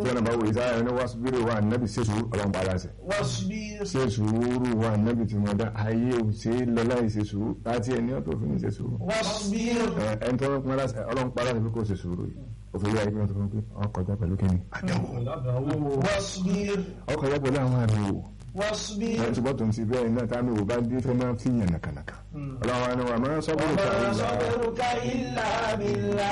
tí wọn bá wò ìsáyà ẹni wá síbírò wà nẹ́bì ṣe sùúrù ọlọ́run pa aláṣẹ واصبر ṣe sùúrù wà nẹ́bì tí wọn dá ayé ò ṣe é lọ láì ṣe sùúrù láti ẹni ọ̀tọ̀ fún mi ṣe sùúrù واصبر ẹ ẹni tó ń pọn aláṣẹ ọlọ́run pa aláṣẹ pé kò ṣe sùúrù yìí òfin yà ìpínlẹ̀ tó fún pé ọkọjá pẹ̀lú kíni àdánwò واصبر ọkọjá pẹ̀lú àwọn àmì wò واصبر ẹ ṣùgbọ́n tó ń ti bẹ́ẹ̀ náà táwọn ìwò bá dé fẹ́ máa fi yàn nàkànàkà ọlọ́run wa ni wà máa sọ́kùnrin وما kàrí صبرك إلا بالله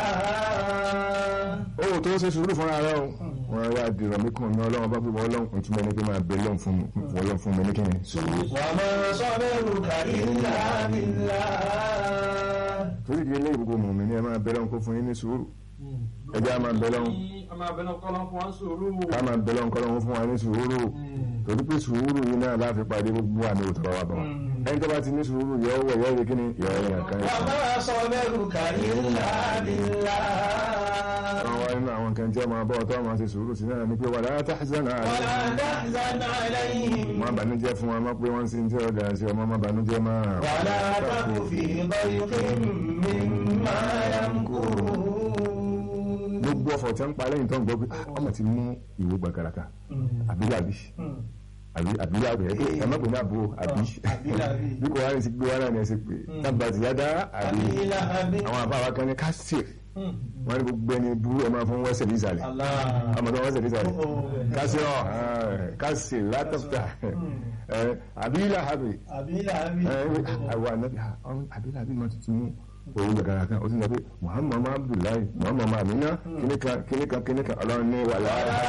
ó tó ṣe sùúrù fúnra rẹ o wọn yà dìrọ̀ mí kàn ní ọlọ́run bá pípọ̀ ọlọ́run ìtumọ̀ ní pé máa bẹ lọ́n fún mi ọlọ́run fún mi ní kíni sùúrù. وما صبرك إلا بالله torí di ilé ìgbogbo mọ̀mí ni ẹ máa bẹ lọ́n kó fún yín ní sùúrù ẹjẹ́ a máa bẹ lọ́n ọmọ abẹ́nà kọ́lọ́ fún wa sùúrù. ká máa bẹ lọ́n kọ́lọ́n fún wa ní sùúrù torí pé sùúrù yìí náà láfi pàdé gbogbo àmì òtọ́rọ̀ wa bọ̀ ẹni tó bá ti ní sùúrù yọ wọ̀ yọ yẹ kíni yọ yẹ kan yẹ. وما صبرك إلا بالله àwọn wa nínú àwọn kan tí ẹ máa bọ́ ọtọ́ máa ṣe sùúrù sí náà ni pé wala tahzan ولا alayhim تحزن عليهم má bànújẹ́ fún wa má pé wọ́n sì ń tẹ́ ọ̀dà sí ọmọ má bànújẹ́ máa. ولا تك في ضيق مما يمكرون gbogbo ọ̀fọ̀ tí wọ́n ń pa lẹ́yìn tó ń gbọ́ pé "Ah, ọmọ ti mú ìwé gbàgàràkà àbílàbí àbí àbílàbí ẹ pé ẹ má pè ní àbúrò àbí àbílàbí. bí kò wá ní sí gbé wá náà ní ẹsẹ pé tábà ti yáda àbí أبي لهب àwọn àbáwá kan ní kásìr wọn ní gbogbo ẹni burú ẹ máa fún wẹ́sẹ̀ nísàlẹ̀ الله ọmọ tó wẹ́sẹ̀ nísàlẹ̀ Oh, oh. kásìr ọ̀ kásìr látọ̀tà àbílàbí أبي لهب àwọn ànábì àbílàbí máa tuntun mú òun gbàgàràkà ó sì ń sọ pé muhammadu abdullahi muhammadu amina kíníkan kíníkan kíníkan ọlọ́run ní wàlá.